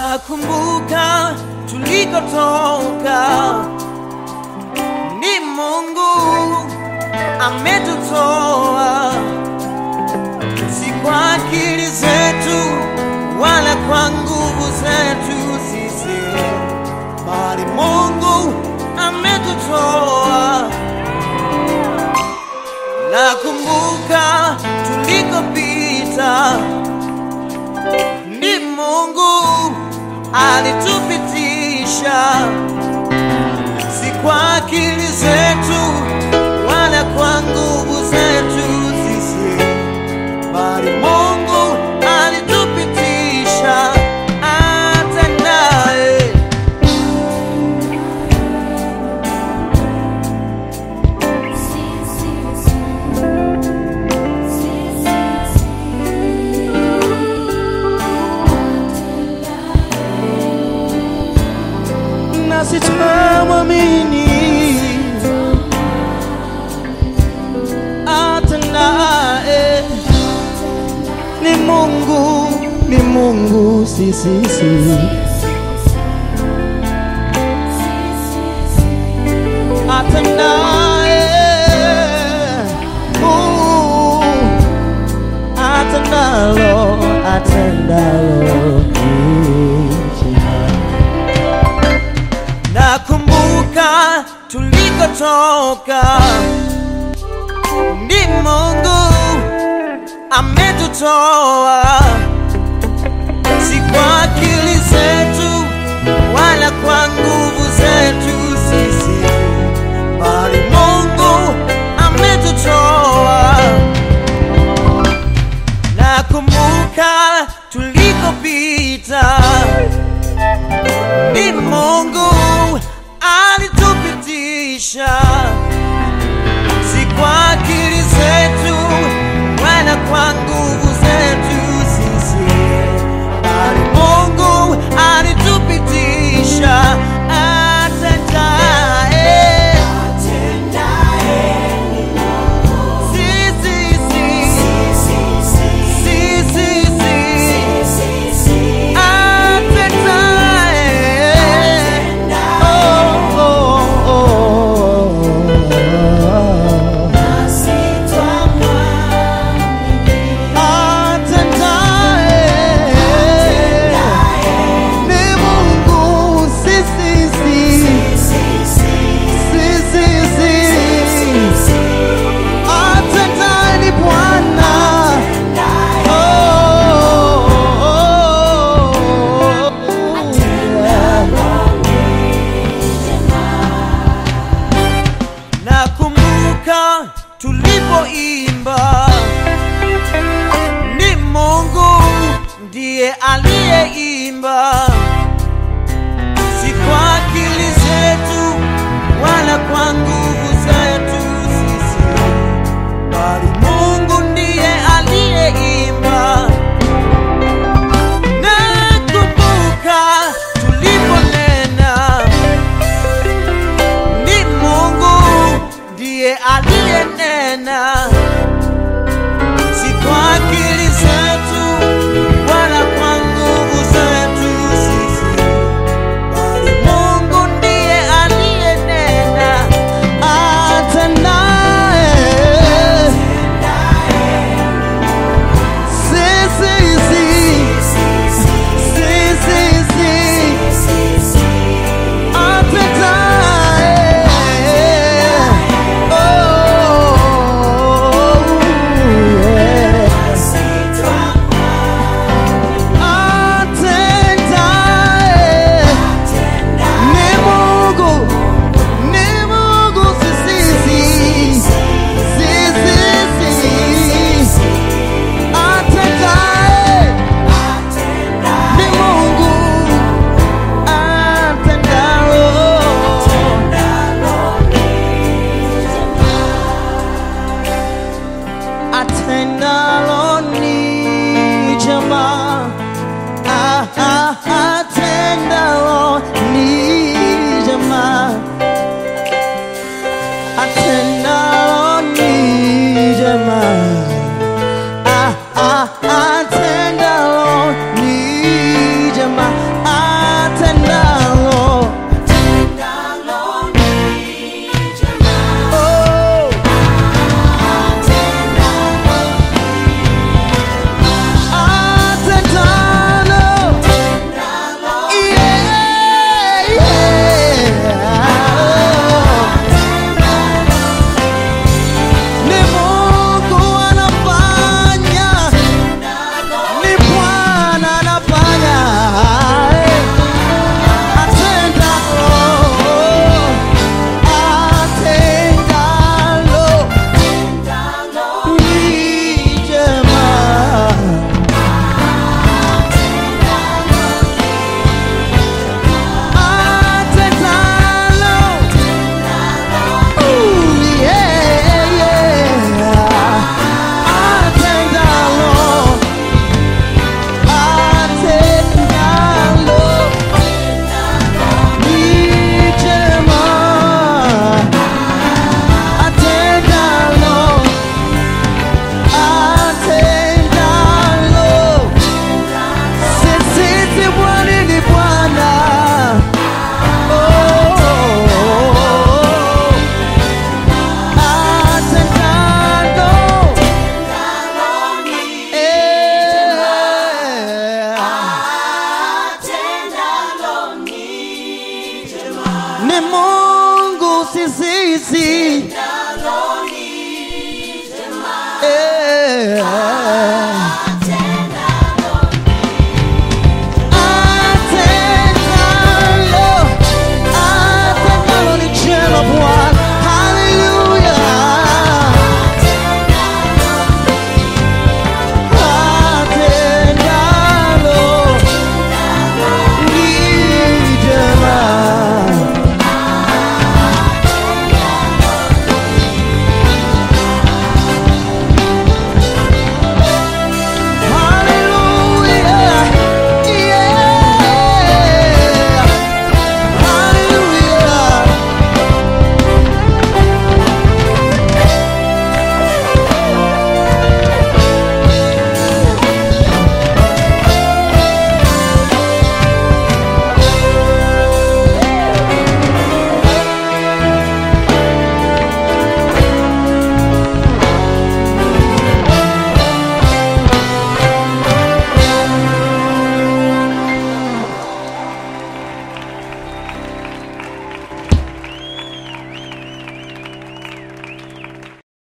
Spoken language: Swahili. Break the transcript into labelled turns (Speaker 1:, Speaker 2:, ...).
Speaker 1: Nakumbuka tulikotoka, ni Mungu ametutoa, si kwa akili zetu wala kwa nguvu zetu sisi, bali Mungu ametutoa. Nakumbuka tulikopita, ni Mungu alitupitisha, si kwa akili zetu wala kwa nguvu zetu sisi, bali Mungu alitupitisha hata naye nasi tunamwamini hata naye ni Mungu, ni Mungu, si si si, hata naye uh, hata nalo, hata nalo ni jema. Nakumbuka tulikotoka, ni Mungu ametutoa, si kwa akili zetu wala kwa nguvu zetu sisi, bali Mungu ametutoa. Nakumbuka tulikopita ni Mungu alitupitisha, si kwa akili zetu wala kwa nguvu zetu sisi, bali Mungu alitupitisha atendaye. Si, si, si. Si, si, si. Atendaye. Oh, oh, oh. Atendaye. Ni Mungu. Si, si, si. Si, si, si. Atendaye ni Bwana. Oh, oh, oh. Nakumbuka tulipoimba, ni Mungu ndiye aliyeimba, si kwa akili zetu wala kwa nguvu zetu sisi, bali Mungu ndiye aliyeimba. Nakumbuka tuliponena ni Mungu ndiye aliyenena, si kwa akili zetu wala kwa nguvu zetu sisi, bali Mungu ndiye aliyenena. Hata naye si, si, si. Si, si, si. Atendalo ni jema, ah, ah, atendalo ni jema, atendalo ni jema, ah, ah, atendalo ni jema, ni Mungu si sisi. Eh,